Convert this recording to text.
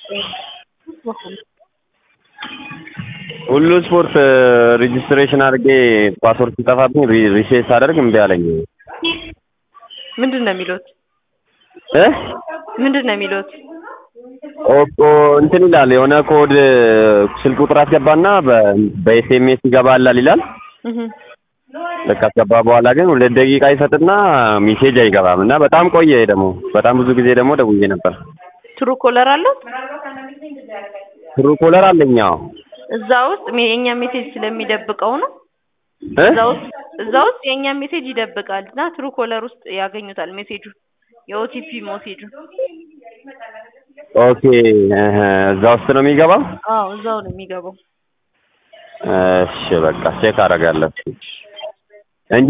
ሁሉ ስፖርት ሬጅስትሬሽን አድርጌ ፓስወርድ ሲጠፋብኝ ሪሴት ሳደርግ እምቢ አለኝ። ምንድን ነው የሚሉት? እ ምንድን ነው የሚሉት? ኦቆ እንትን ይላል የሆነ ኮድ ስልክ ቁጥር አስገባና በኤስኤምኤስ ይገባላል ይላል። እህ ልክ አስገባ በኋላ ግን ሁለት ደቂቃ ይሰጥና ሜሴጅ አይገባም እና በጣም ቆየ ደግሞ በጣም ብዙ ጊዜ ደግሞ ደውዬ ነበር። ትሩ ኮለር አለው ትሩ ኮለር አለኝ አዎ። እዛ ውስጥ ሜ- የኛ ሜሴጅ ስለሚደብቀው ነው። እ እዛ ውስጥ እዛ ውስጥ የኛ ሜሴጅ ይደብቃል እና ትሩ ኮለር ውስጥ ያገኙታል ሜሴጁ የኦቲፒ ሜሴጁ። ኦኬ እህ እዛ ውስጥ ነው የሚገባው። አዎ እዛው ነው የሚገባው። እሺ በቃ ቼክ አደርጋለሁ።